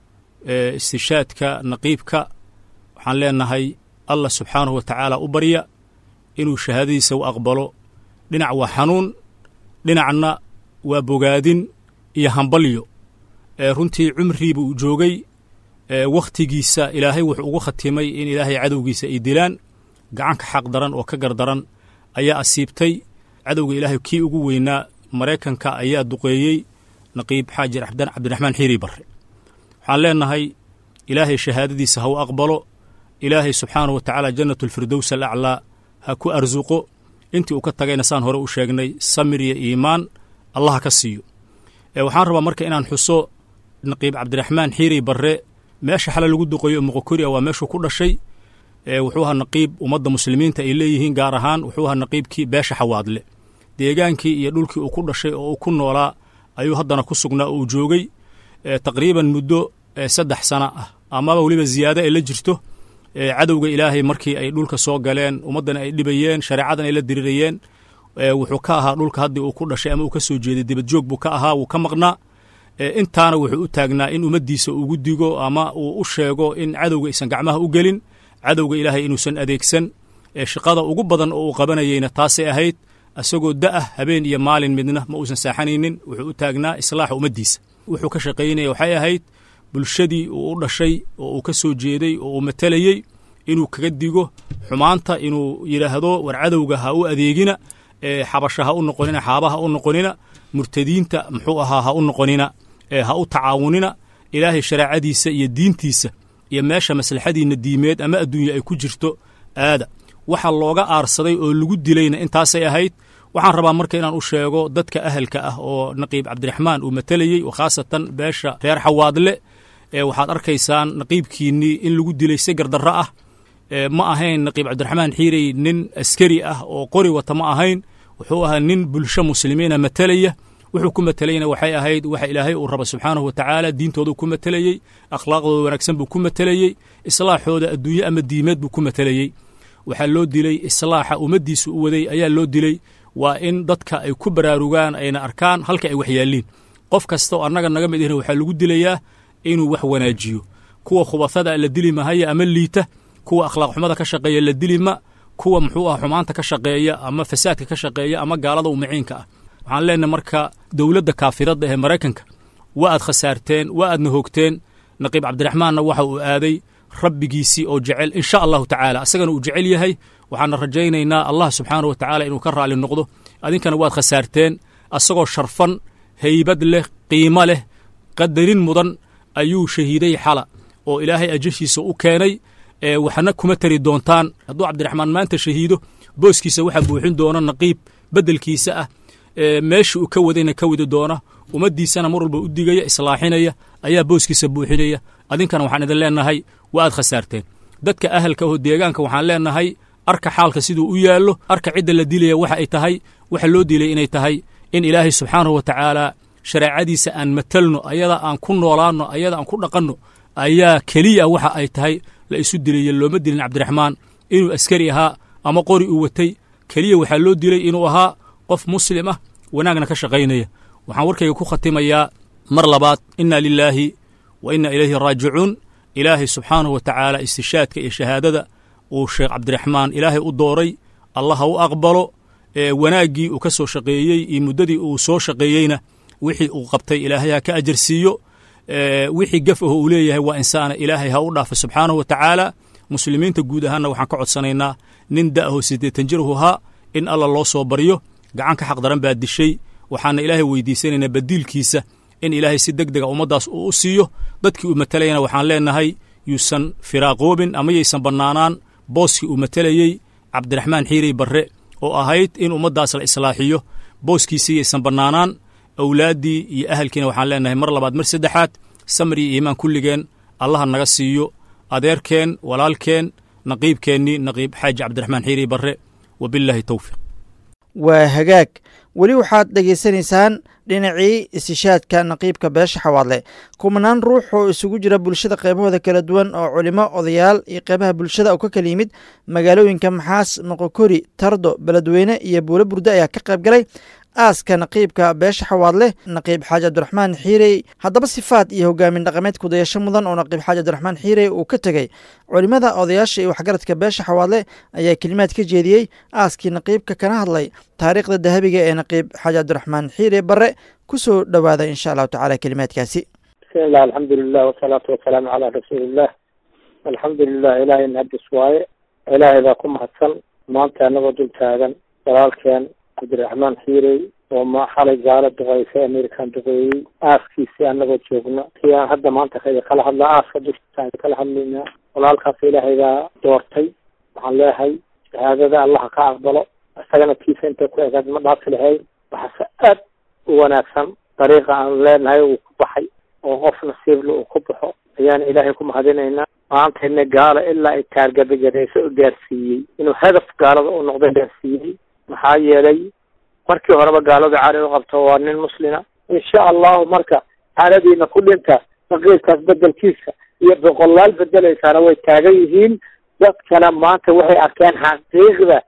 istishaadka naqiibka waxaan leennahay allah subxaanahu wa tacaala u barya inuu shahaadadiisa u aqbalo dhinac waa xanuun dhinacna waa bogaadin iyo hambalyo ee runtii cumriiba uu joogay wakhtigiisa ilaahay wuxuu ugu khatimay in ilaahay cadowgiisa ay dilaan gacanka xaq daran oo ka gardaran ayaa asiibtay cadowga ilaahay kii ugu weynaa maraykanka ayaa duqeeyey naqiib xaaji cabdiraxmaan xiiri barre waxaan leennahay ilaahay shahaadadiisa ha u aqbalo ilaahay subxaanahu wa tacaala jannatulfirdows alaclaa ha ku arsuqo intii uu ka tagayna saan hore u sheegnay samir iyo iimaan allaha ka siiyo waxaan rabaa marka inaan xuso naqiib cabdiraxmaan xiiri barre meesha xale lagu duqeeyo moqokoriya waa meeshuu ku dhashay wuxuu ahaa naqiib ummadda muslimiinta ay leeyihiin gaar ahaan wuxuu ahaa naqiibkii beesha xawaadle deegaankii iyo dhulkii uu ku dhashay oo uu ku noolaa ayuu haddana ku sugnaa oo uu joogay taqriiban muddo saddex sana ah amaba weliba ziyaado ay la jirto cadowga ilaahay markii ay dhulka soo galeen ummaddana ay dhibayeen shareecadan ay la dirirayeen wuxuu ka ahaa dhulka haddii uu ku dhashay ama uu ka soo jeeday dibadjoog buu ka ahaa wuu ka maqnaa intaana wuxuu u taagnaa in ummaddiisa ugu digo ama uu u sheego in cadowga aysan gacmaha u gelin cadowga ilaahay inuusan adeegsan shaqada ugu badan oo uu qabanayeyna taasay ahayd isagoo da'ah habeen iyo maalin midna ma uusan saaxanaynin wuxuu u taagnaa islaaxa ummaddiisa wuxuu ka shaqaynaya waxay ahayd bulshadii uu u dhashay oo uu ka soo jeeday oo uu matalayey inuu kaga digo xumaanta inuu yidhaahdo war cadowga ha u adeegina xabasha ha u noqonina xaaba ha u noqonina murtadiinta muxuu ahaa ha u noqonina ha u tacaawunina ilaahay shareecadiisa iyo diintiisa iyo meesha maslaxadiinna diimeed ama adduunya ay ku jirto aada waxa looga aarsaday oo lagu dilayna intaasay ahayd waxaan rabaa marka inaan u sheego dadka ahalka ah oo naqiib cabdiraxmaan uu matalayey oo khaasatan beesha reer xawaadle waxaad arkaysaan naqiibkiinnii in lagu dilay si gardarro ah ma ahayn naqiib cabdiraxmaan xiirey nin askari ah oo qori wata ma ahayn wuxuu ahaa nin bulsho muslimiina matalaya wuxuu ku matelayna waxay ahayd waxa ilaahay uu raba subxaanahu wa tacaala diintoodu ku matelayey akhlaaqdooda wanaagsan buu ku matelayey islaaxooda adduunye ama diimeed buu ku matelayey waxaa loo dilay islaaxa ummaddiisa u waday ayaa loo dilay waa in dadka ay ku baraarugaan ayna arkaan halka ay waxyaaliin qof kasta oo annaga naga mid ihna waxaa lagu dilayaa inuu wax wanaajiyo kuwa khubasada la dili mahaya ama liita kuwa akhlaaq xumada ka shaqeeya la dili ma kuwa muxuu ah xumaanta ka shaqeeya ama fasaadka ka shaqeeya ama gaalada umaciinka ah waxaan leenahay marka dowladda kaafiradda ee maraykanka waa aad khasaarteen waa aadna hoogteen naqiib cabdiraxmaanna waxa uu aaday rabbigiisii oo jecel insha allahu tacaala isagana uu jecel yahay waxaana rajaynaynaa allah subxaanahu wa tacaala inuu ka raalli noqdo adinkana waad khasaarteen asagoo sharfan haybad leh qiimo leh qadarin mudan ayuu shahiiday xala oo ilaahay ajashiisa u keenay waxna kuma tari doontaan hadduu cabdiraxmaan maanta shahiido booskiisa waxaa buuxin doona naqiib beddelkiisa ah meesha uu ka wadayna ka wadi doona ummaddiisana mar walba u digaya islaaxinaya ayaa booskiisa buuxinaya adinkana waxaan idin leennahay waa aad khasaarteen dadka ahalka oo deegaanka waxaan leennahay arka xaalka siduu u yaallo arka cidda la dilaya waxa ay tahay waxa loo dilay inay tahay in ilaahay subxaanahu wa tacaala shareecadiisa aan matalno ayada aan ku noolaanno ayada aan ku dhaqanno ayaa keliya waxa ay tahay la isu dilaya looma dilin cabdiraxmaan inuu askari ahaa ama qori uu watay keliya waxaa loo dilay inuu ahaa qof muslim ah wanaagna ka shaqaynaya waxaan warkayga ku khatimayaa mar labaad inna lilaahi wa inna ilayhi raajicuun ilaahay subxaanahu wa tacaala istishaadka iyo shahaadada uu sheekh cabdiraxmaan ilaahay u dooray allah ha u aqbalo wanaaggii uu ka soo shaqeeyey iyo muddadii uu soo shaqeeyeyna wixii uu qabtay ilaahay ha ka ajarsiiyo wixii gaf aho uu leeyahay waa insaana ilaahay ha u dhaafo subxaanahu wa tacaala muslimiinta guud ahaanna waxaan ka codsanaynaa nin da'aho siddeetan jirahu haa in alla loo soo baryo gacanka xaq daran baa dishay waxaana ilaahay weydiisanaynaa badiilkiisa in ilaahay si deg dega ummaddaas uu u siiyo dadkii uu matalayana waxaan leennahay yuusan firaaqoobin ama yaysan bannaanaan booskii uu matalayey cabdiraxmaan xiirey barre oo ahayd in ummaddaas la islaaxiyo booskiisii yaysan bannaanaan awlaaddii iyo ahalkiina waxaan leenahay mar labaad mar saddexaad samir iyo iimaan kulligeen allaha naga siiyo adeerkeen walaalkeen naqiibkeennii naqiib xaaji cabdiraxmaan xiiri barre wabilaahi towfiiq waa hagaag weli waxaad dhegaysanaysaan dhinacii istishaadka naqiibka beesha xawaadle kumanaan ruux oo isugu jira bulshada qaybahooda kala duwan oo culimo odayaal iyo qeybaha bulshada oo ka kala yimid magaalooyinka maxaas moqokori tardo beledweyne iyo buulo burde ayaa ka qayb galay aaska naqiibka beesha xawaadle naqiib xaaji cabdiraxmaan xiirey haddaba sifaad iyo hogaamin dhaqameed kudayasho mudan oo naqiib xaaji cabdiraxmaan xiirey uu ka tegey culimmada odayaasha iyo waxgaradka beesha xawaadle ayaa kelimaad ka jeediyey aaskii naqiibka kana hadlay taariikhda dahabiga ee naqiib xaaji cabdiraxmaan xiire barre ku soo dhowaada insha allahu tacala kelimaadkaasi bismillah alxamdulilah wasalaatu wasalaamu calaa rasuuliillah alxamdulilah ilaahay mahadis waaye ilaahay baa ku mahadsan maanta anagoo dul taagan walaalkeen cabdiraxmaan xiirey oo ma xalay gaalo duqeysay amerikan duqeeyey aaskiisii anagoo joogno kii aan hadda maanta ka kala hadlaa aaska dushiisaan kala hadlaynaa walaalkaas ilaahay baa doortay waxaan leeyahay shahaadada allaha ka aqbalo isagana kiisa intay ku egaad ma dhaafi lahayn waxaase aad u wanaagsan dariiqa aan leenahay uu ku baxay oo qof nasiibla uu ku baxo ayaan ilaahay ku mahadinaynaa maantayna gaalo ilaa ay taargabagareysay u gaarsiiyey inuu hadaf gaalada u noqday gaarsiiyey maxaa yeelay markii horeba gaalada cari u qabto waa nin muslima insha allahu marka xaaladiina ku dhinta naqiibkaas bedelkiisa iyo boqolaal bedelaysaana way taagan yihiin dadkana maanta waxay arkeen xaqiiqda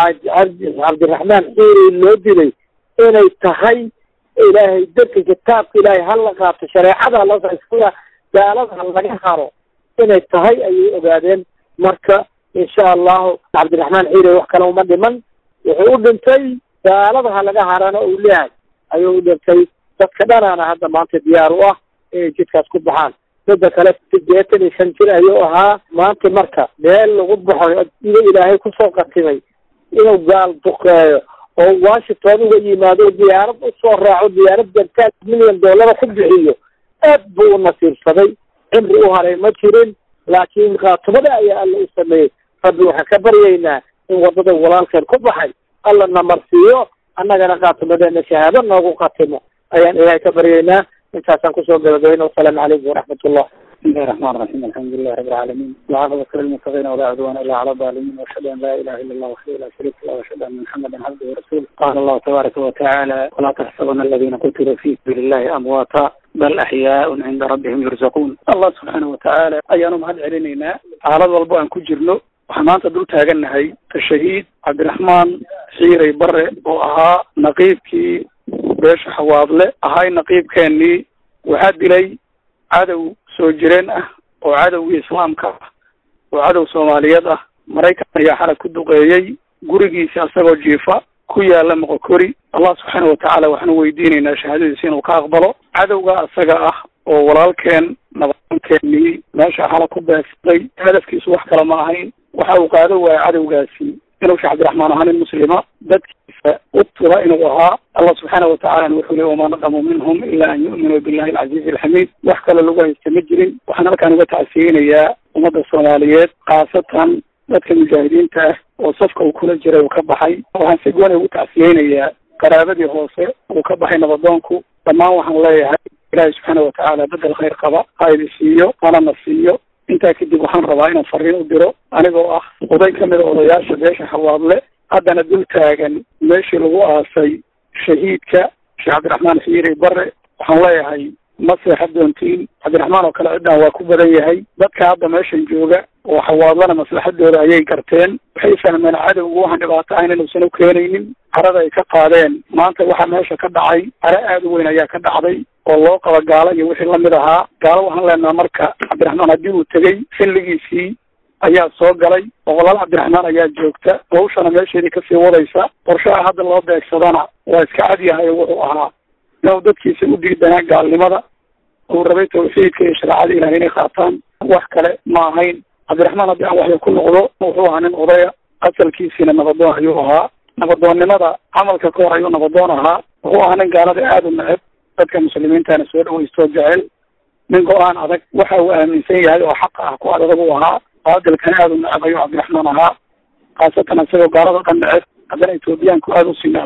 xaaji cabdiraxmaan xiiri loo dilay inay tahay ilaahay dadka kitaabka ilaahay hala qaato shareecada hala gaalada laga haro inay tahay ayay ogaadeen marka insha allahu cabdiraxmaan xiiri wax kale uma dhiman wuxuu u dhintay gaalada ha laga harana uu leeyahay ayuu u dhintay dadka dhanaana hadda maanta diyaar u ah inay jidkaas ku baxaan midda kale sideetan iyo shan jir ayuu ahaa maanta marka meel lagu baxo ida ilaahay kusoo qatimay inuu gaal duqeeyo oo washington uga yimaado diyaarad usoo raaco diyaarad jartaal milyan dollara ku bixiyo aad buu u nasiibsaday cimri u haray ma jirin laakiin khaatumada ayaa alla u sameeyey rabbi waxaan ka baryaynaa in wadada walaalkeen ku baxay alla namarsiiyo annagana khaatumadeena shahaado noogu khatimo ayaan ilaahay ka baryaynaa intaasaan kusoo gabagabayna wasalaamu calaykum waraxmatullah بسم الله الرحمن الرحيم الحمد لله رب العالمين والعاقبة للمتقين ولا عدوان إلا على الظالمين وأشهد أن لا إله إلا الله وحده لا شريك له وأشهد أن محمدا عبده ورسوله قال الله تبارك وتعالى ولا تحسبن الذين قتلوا في سبيل الله أمواتا بل أحياء عند ربهم يرزقون الله سبحانه وتعالى أيانهم هذا علينا على ضلبو أن كجرنو waxaan maanta dul taagannahay tashahiid cabdiraxmaan xiirey bare oo ahaa naqiibkii beesha xawaadle ahay naqiibkeennii waxaa dilay cadow soo jireen ah oo cadowgii islaamka ah oo cadow soomaaliyeed ah maraykan ayaa xalay ku duqeeyey gurigiisa asagoo jiifa ku yaala moqokori allah subxaana watacaala waxaanu weydiinaynaa shahaadadiisa inuu ka aqbalo cadowga asaga ah oo walaalkeen nabadkeenii meesha xala ku beegsaday hadafkiisu wax kale ma ahayn waxa uu qaado waaya cadowgaasi inuu sheekh cabdiraxmaan ahaa nin muslima dadkiisa u tura inuu ahaa allah subxaana watacalana wuxuu leey wamaa naqamu minhum ila an yu'minuu billahi alcaziizi alxamiid wax kale lagu haysta ma jirin waxaan halkaan uga tacsiyeynayaa ummadda soomaaliyeed khaasatan dadka mujaahidiinta ah oo safka uu kula jiray uu ka baxay waxaan si gooni ugu tacsiyeynayaa qaraabadii hoose uu ka baxay nabadoonku dhammaan waxaan leeyahay ilaahay subxaana watacaala bedel khayr qaba ha idi siiyo hanana siiyo intaa kadib waxaan rabaa inaan fariin u diro anigoo ah oday ka mida odayaasha beesha xawaadle haddana dul taagan meeshii lagu aasay shahiidka sheekh cabdiraxmaan xiiri bare waxaan leeyahay ma seexa doontiin cabdiraxmaan oo kale ciddan waa ku badan yahay dadka hadda meeshan jooga oo xawaadlana maslaxadooda ayay garteen waxay fahmeen cadowgu waxaan dhibaato ahayn inuusan u keenaynin carada ay ka qaadeen maanta waxaa meesha ka dhacay caro aad u weyn ayaa ka dhacday oo loo qaba gaalo iyo wixii lamid ahaa gaalo waxaan leenaha marka cabdiraxmaan haddii uu tegey xilligiisii ayaa soo galay boqolaal cabdiraxmaan ayaa joogta hawshana meesheedii kasii wadaysa qorshaha hadda loo beegsadana waa iska cad yahay wuxuu ahaa inuu dadkiisa u diidanaa gaalnimada uu rabay tawxiidka iyo shareecada ilaah inay qaataan wax kale ma ahayn cabdiraxmaan haddii aan waxya ku noqdo wuxuu ahaa nin odaya asalkiisiina nabadoon ayuu ahaa nabadoonnimada camalka ka hor ayuu nabadoon ahaa wuxuu ahaa nin gaalada aada u neceb dadka muslimiintana soo dhaweystoo jecel nin go-aan adag waxa uu aaminsan yahay oo xaqa ah ku adag uu ahaa baadilkana aada u neceb ayuu cabdiraxmaan ahaa khaasatan isagoo gaalada dhan neceb haddana etoobiyaanku aada usii necbaa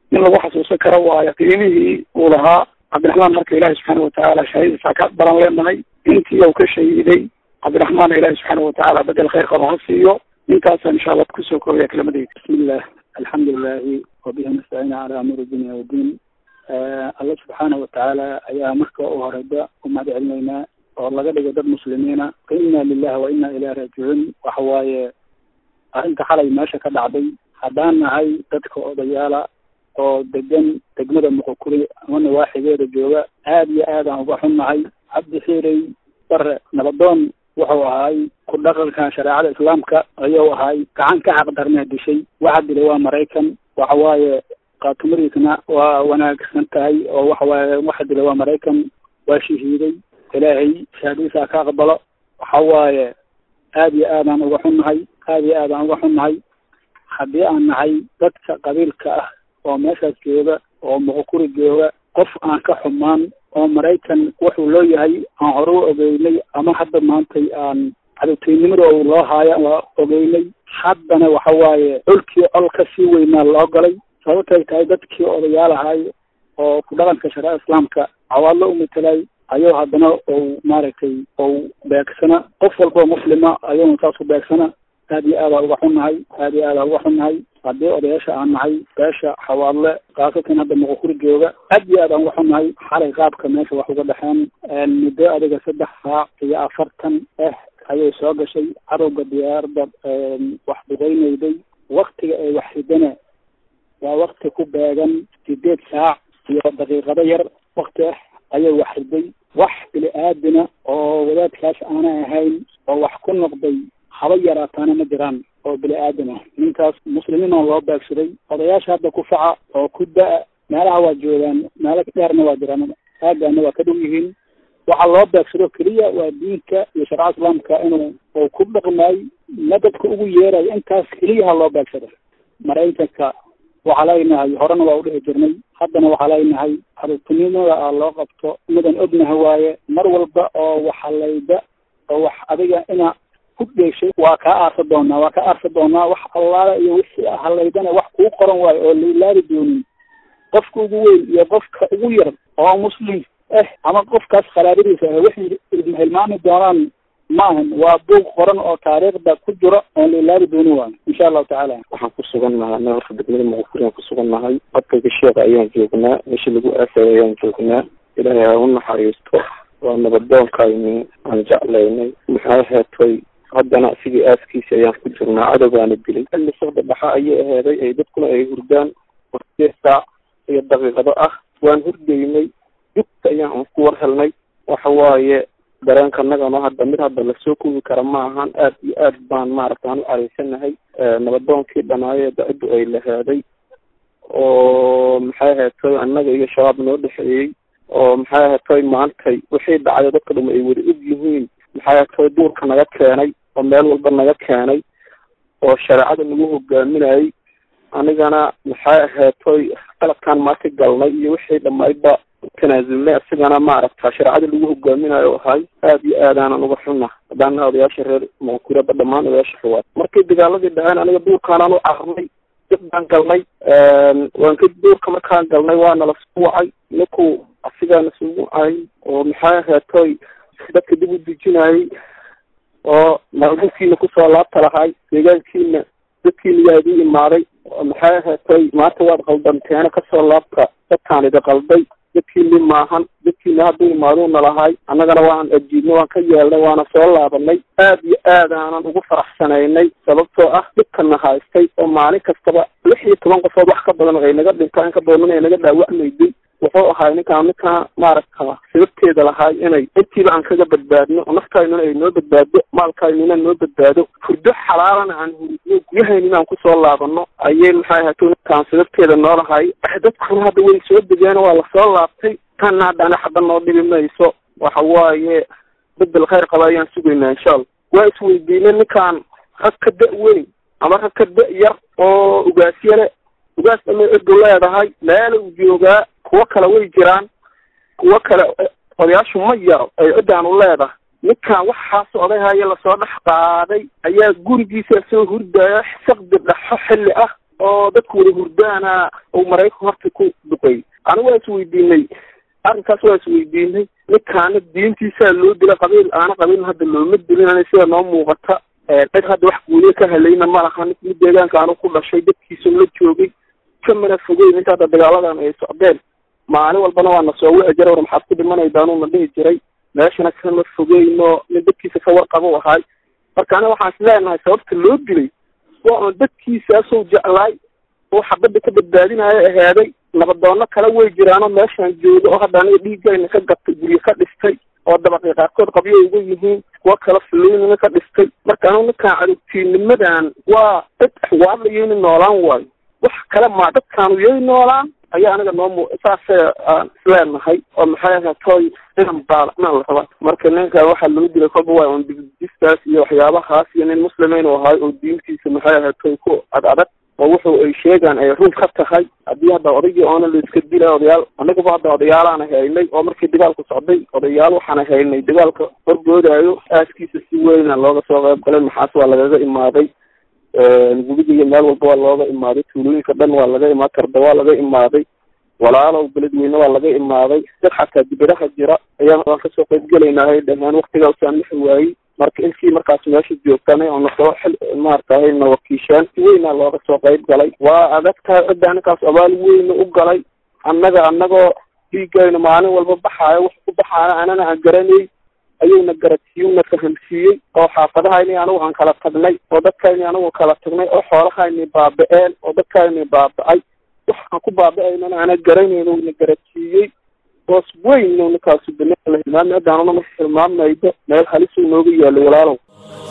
in lagu xasuusan karo waayo qiimihii uu lahaa cabdiraxmaan marka ilaahi subxaana watacaala shahaadadiisa ka baran leenahay intii uu ka shahiiday cabdiraxmaan ilaahi subxaana watacaala bedel khayr qaba ha siiyo intaasaan insha allah kusoo koobaya kelimadayda bismillah alxamdu lilahi wabihi nastaciin calaa amuuri dunya waddiin alla subxaana watacaala ayaa marka u horeyba u mahad celinaynaa oo laga dhigo dad muslimiina inna lilahi wa inna ilayhi raajicuun waxa waaye arrinta xalay meesha ka dhacday haddaan nahay dadka odayaala oo degan degmada muqokuri ama nawaaxigeeda jooga aad iyo aad aan uga xunnahay cabdi xiirey bare nabadoon wuxuu ahay ku dhaqanka shareecada islaamka ayuu ahay gacan ka xaqdarnee dishay waxa dilay waa maraykan waxa waaye qaatumadiisna waa wanaagsan tahay oo waxa waaye waxa dilay waa maraykan waa shahiiday ilaahay shahaadadiisa ka aqbalo waxa waaye aad iyo aad aan uga xunnahay aad iyo aad aan uga xunnahay haddii aan nahay dadka qabiilka ah oo meeshaas jooga oo muqokuri jooga qof aan ka xumaan oo maraykan wuxuu loo yahay aan hore u ogeynay ama hadda maantay aan cadowteynimada uu loo haayo waa ogeynay haddana waxa waaye colkii col ka sii weynaa loo galay sababtay tahay dadkii odayaal ahay oo ku dhaqanka shareecada islaamka cawaadlo u matelay ayuu haddana ou maaragtay ou beegsana qof walba oo muslima ayuuna saas u beegsana aad iyo aada uga xunnahay aad iyo aada uga xunnahay haddii odayaasha aan nahay beesha xawaadle kaasatan hadda muqokuri jooga aad iyo aad aan uga xunnahay xalay qaabka meesha wax uga dhexeen muddo adiga saddex saac iyo afartan ah ayay soo gashay cadowga diyaarada wax duqeynayday waktiga ay wax ridana waa wakti ku beegan sideed saac iyo daqiiqado yar wakti ah ayay wax riday wax bini aadina oo wadaadkaas aanay ahayn oo wax ku noqday haba yaraataana ma jiraan oo bini aadam ah ninkaas muslimiina loo beegsaday odayaasha hadda ku faca oo ku da- meelaha waa joogaan meelo dheerna waa jiraan aagaana waa ka dhow yihiin waxaa loo beegsado keliya waa diinka iyo sharca islaamka inuu uu ku dhaqmaay madadka ugu yeerayo intaas keliyaha loo beegsado maraykanka waxaa leenahay horena waa udhihi jirnay haddana waxaa leenahay cadowtinimada a loo qabto midan ognaha waaye mar walba oo waxalayda oo wax adiga ina ku dheeshay waa kaa aarsa doonaa waa kaa aarsa doonaa wax allaala iyo wixii halaydana wax kuu qoran waayo oo lailaabi doonin qofka ugu weyn iyo qofka ugu yar oo muslim ah ama qofkaas khalaadadiisa ah waxay hilmaami doonaan maahan waa buug qoran oo taariikhda ku jiro oon lailaabi doonin waayo insha allahu tacaala waxaan ku sugan nahay horta degmada muqofuriaan ku sugan nahay codkayga sheeka ayaan joognaa meeshii lagu aasay ayaan joognaa ilaahay ha u naxariisto waa nabadoonkayni aan jeclaynay maxay heetay haddana sidii aaskiisi ayaan ku jirnaa cadowgaana dilay xilli socda dhaxa ayay aheeday ay dadkuna ay hurdaan warsideed saac iyo daqiiqado ah waan hurdaynay dugta ayaan ku war helnay waxa waaye dareenka nagano hadda mid hadda lasoo kogi kara ma ahan aad iyo aad baan maaragta aan u caraysanahay nabadoonkii dhanaaye da-iddu ay laheeday oo maxay aheetay annaga iyo shabaab noo dhexeeyey oo maxay aheetay maantay wixii dhacday dadka dhuma ay wada og yihiin maxay aheetay duurka naga keenay oo meel walba naga keenay oo shareecada nagu hogaaminayay anigana maxay aheetoy qalabkaan maanta galnay iyo wixii dhamaydba tanaasulnay asigana maaragta shareecada lagu hogaaminayo ahay aad iyo aadaanan uga xunna haddaana odayaasha reer muqakuraba dhammaan odayaasha xuwaad markii dagaaladii dhaceen aniga duurkaanaan u carnay dib baan galnay waan ka duurka markaan galnay waana lasku wacay ninku asigaana sugu ay oo maxay aheetoy dadka dib u dejinayay oo maalmulkiina kusoo laabta lahay deegaankiina dadkiina yaa idin imaaday maxay aheetay maanta waad qaldanteena kasoo laabta dadkaan idi qalday dadkiini maahan dadkiina hadduu imaaduuna lahay annagana waan ajiibnay waan ka yeelnay waana soo laabanay aad iyo aad aanan ugu faraxsanaynay sababtoo ah dhibkana haystay oo maalin kastaba lix iyo toban qofood wax ka badan ay naga dhintaan ka badan ay naga dhaawacmayday wuxuu ahay ninkaan ninkaan maaragta sababteeda lahay inay intiiba aan kaga badbaadno oo naftaynuna ay noo badbaado maalkaynuna noo badbaado hurdo xalaalana aan huridno guryahaynina aan kusoo laabano ayay maxay ahato ninkaan sababteeda noo lahay dadkuna hadda way soo degeen waa lasoo laabtay tanna haddana xaba noo dhibi mayso waxa waaye bedel khayr qaba ayaan sugaynaa insha allah waa isweydiinay ninkaan rag ka da- weyn ama rag ka da- yar oo ugaasyale ugaas dhamay cidu leedahay meela uu joogaa kuwo kale way jiraan kuwo kale odayaashu ma yaro ay ciddaan u leedahay ninkan waxaas odayhaya lasoo dhex qaaday ayaa gurigiisa soo hurdaya saqdi dhexo xilli ah oo dadku wada hurdaana uu maraykan horta ku duqeeyey anigu waa isweydiinay arrinkaas waa isweydiinay ninkaana diintiisaa loo dila qabiil aana qabiilna hadda looma dilin sida noo muuqata cid hadda wax guuliye ka helayna ma laha mid deegaanka anu ku dhashay dadkiisa la joogay kamana fogeyn inta hadda dagaaladan ay socdeen maalin walbana waa na soo wici jiray war maxaad ku dhimanaydaanuu na dhihi jiray meeshana kama fogeyno nin dadkiisa ka warqabo ahaay marka aniga waxaan is leenahay sababta loo dilay waa un dadkiisaasoo jeclaay oo xabadda ka badbaadinayo ahaaday nabadoono kale way jiraanoo meeshaan jooga oo hadda aniga dhiigayna ka gatay guryo ka dhistay oo dabaqii qaarkood qabyo uga yihiin kuwo kale fuloynina ka dhistay marka anigu ninkaan cadowtiinimadan waa dad axwaadlayo inay noolaan waayo wax kale maa dadkaanu yay noolaan ayaa aniga noo mu saasay aan isleenahay oo maxay ahatoy inan baalacnaan la rabaa marka ninka waxaa loo dilay kolba waa un digdistaas iyo waxyaabahaas iyo nin muslimeyn u ahay oo diintiisa maxay ahatoy ku ad adag oo wuxuu ay sheegaan ay run ka tahay haddii hadda odaygii oona la iska dilay odayaal anagaba hadda odayaalaana haynay oo markii dagaalku socday odayaal waxaana haynay dagaalka horboodaayo aaskiisa si weyna looga soo qayb galay maxaas waa lagaga imaaday gubiga iyo meel walba waa looga imaaday tuulooyinka dhan waa laga imaa karda waa laga imaaday walaalow beledweyne waa laga imaaday dad xataa dibadaha jira ayaan waan kasoo qayb gelaynaa dhamaan waktigaa usaamixi waayey marka ilkii markaas meesha joogtanay oo nasoo xil maaratahay na wakiishaan si weynaa looga soo qayb galay waa adagtahay cidda ninkaas abaal weyna u galay annaga annagoo dhiigayna maalin walba baxaayo wax ku baxaana anana aan garanay ayuuna garadsiiyuna fahamsiiyey oo xaafadahayni anigu aan kala tagnay oo dadkayni anigu kala tagnay oo xoolahayni baaba-een oo dadkayni baaba-ay wax aan ku baaba-aynana ana garanayno una garadsiiyey hoos weyn ninkaasu banaala hilmaami haddaanuna ma hilmaamaydo meel halisuu nooga yaallay walaalow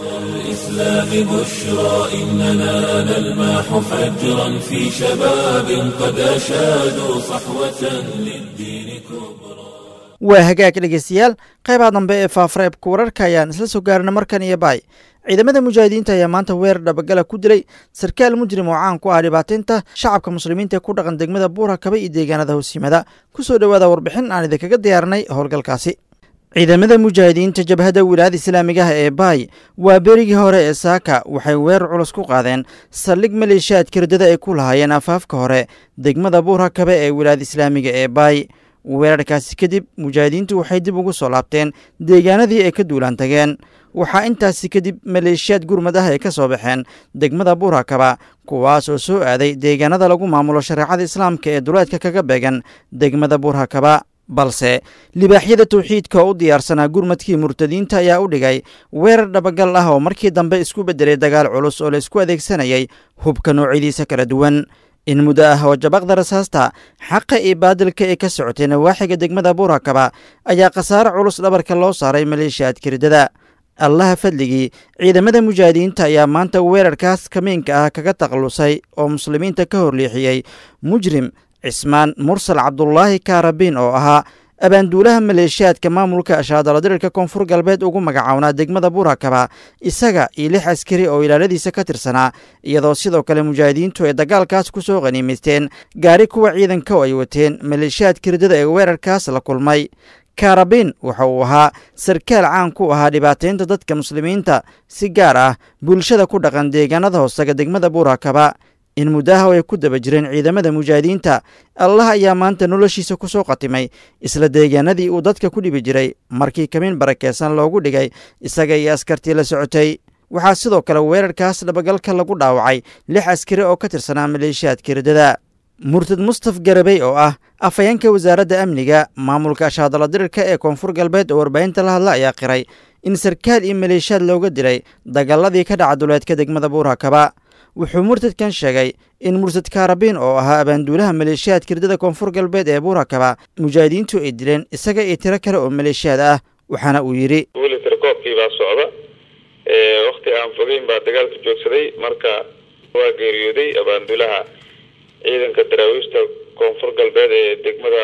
الإسلام بشرى إننا نلمح فجرا في شباب قد أشادوا صحوة للدين كبرى waa hagaag dhegeystayaal qaybaha dambe ee faafareebka wararka ayaan isla soo gaarna markan iyo baay ciidamada mujaahidiinta ayaa maanta weerar dhabagala ku dilay sarkaal mujrim oo caan ku ah dhibaateynta shacabka muslimiinta ee ku dhaqan degmada buura kaba iyo deegaanada hoosyimaada kusoo dhowaada warbixin aan idinkaga diyaarinay howlgalkaasi ciidamada mujaahidiinta jabhadda wilaayada islaamigaha ee baay waa berigii hore ee saaka waxay weerar culus ku qaadeen saldhig maleeshiyaadka riddada ay ku lahaayeen afaafka hore degmada buura kabe ee wilaayada islaamiga ee baay weerarkaasi kadib mujaahidiintu waxay dib ugu soo laabteen deegaanadii ay ka duulaan tageen waxaa intaasi kadib maleeshiyaad gurmad ah ay ka soo baxeen degmada buurakaba kuwaas oo soo aaday deegaanada lagu maamulo shareecada islaamka ee duleedka kaga beegan degmada buurakaba balse libaaxyada tawxiidka oo u diyaarsanaa gurmadkii murtadiinta ayaa u dhigay weerar dhabagal ah oo markii dambe isku beddelay dagaal culus oo la isku adeegsanayay hubka noocyadiisa kala duwan in muddo ah oo jabaqda rasaasta xaqa iyo baadilka ee ka socotay nawaaxiga degmada buurakaba ayaa khasaare culus dhabarka loo saaray maleeshiyaadka riddada allaha fadligii ciidamada mujaahidiinta ayaa maanta weerarkaas kamiinka ah kaga takhallusay oo muslimiinta ka horleexiyey mujrim cismaan mursal cabdulaahi kaarabiin oo ahaa abaanduulaha maleeshiyaadka maamulka ashaadaladirirka koonfur galbeed ugu magacawnaa degmada buurakaba isaga iyo lix askari oo ilaaladiisa ka tirsanaa iyadoo sidoo kale mujaahidiintu ay dagaalkaas ku soo qaniimaysteen gaari kuwa ciidanka oo ay wateen maleeshiyaadka riddada ee weerarkaas la kulmay kaarabiin waxa uu ahaa sarkaal caan ku ahaa dhibaateynta dadka muslimiinta si gaar ah bulshada ku dhaqan deegaanada hoosaga degmada buurakaba in muddaha ay ku daba jireen ciidamada mujaahidiinta allah ayaa maanta noloshiisa ku soo qatimay isla deegaanadii uu dadka ku dhibi jiray markii kamiin barakeysan loogu dhigay isaga iyo askartii la socotay waxaa sidoo kale weerarkaas dhabagalka lagu dhaawacay lix askari oo ka tirsanaa maleeshiyaadka riddada murtad mustaf garabey oo ah afhayeenka wasaaradda amniga maamulka ashaadaladirirka ee koonfur galbeed oo warbaahinta la hadla ayaa qiray in sarkaal iyo maleeshiyaad looga dilay dagaaladii ka dhaca duleedka degmada buurakaba wuxuu murtadkan sheegay in murtad kaarabiin oo ahaa abaanduulaha maleeshiyaadka riddada koonfur galbeed ee buurakaba mujaahidiintu ay dileen isaga iyo tiro kale oo maleeshiyaad ah waxaana uu yidhi weli tirakoobkii baa socda wakti aan fogeyn baa dagaalka joogsaday marka waa geeriyooday abaanduulaha ciidanka daraawiishta koonfur galbeed ee degmada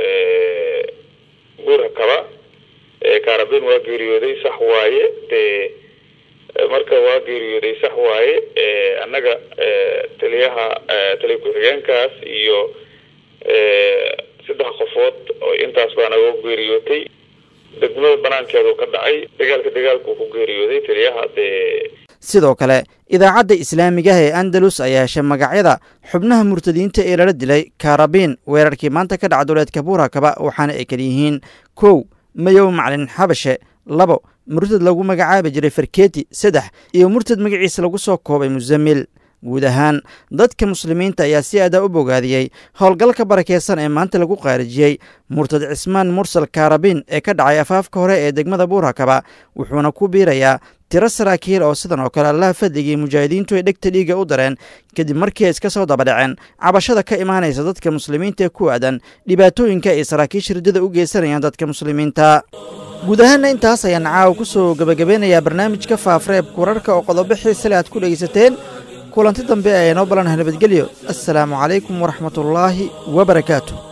buurakaba kaarabiin waa geeriyooday sax waaye dee marka waa geeriyooday sax waaye annaga taliyaha taliya ku-xigeenkaas iyo saddex qofood oo intaas baa naga geeriyootay degmada banaankeedu ka dhacay dagaalka dagaalku ku geeriyooday taliyaha dee sidoo kale idaacadda islaamigaha ee andalus ayaa heshay magacyada xubnaha murtadiinta ee lala dilay kaarabiin weerarkii maanta ka dhaca duleedka buurakaba waxaana ay kala yihiin kow mayow maclin xabashe labo murtad lagu magacaabi jiray farkeeti saddex iyo murtad magaciisa lagu soo koobay musamil guud ahaan dadka muslimiinta ayaa si aadaa u bogaadiyey howlgalka barakeysan ee maanta lagu qaarijiyey murtad cismaan mursal kaarabiin ee ka dhacay afaafka hore ee degmada buurakaba wuxuuna ku biirayaa tiro saraakiil oo sidan oo kale allaha fadligii mujaahidiintu ay dhegta dhiiga u dareen kadib markii ay iska soo dabadhaceen cabashada ka imaanaysa dadka muslimiinta ee ku aadan dhibaatooyinka ay saraakiisha riddada u geysanayaan dadka muslimiinta guud ahaanna intaas ayaan caawa ku soo gebagabeynayaa barnaamijka faafreebka wararka oo qodobo xiisale aad ku dhegaysateen kulanti dambe ee noo balanaha nabadgelyo assalaamu calaykum waraxmatullaahi wa barakaatu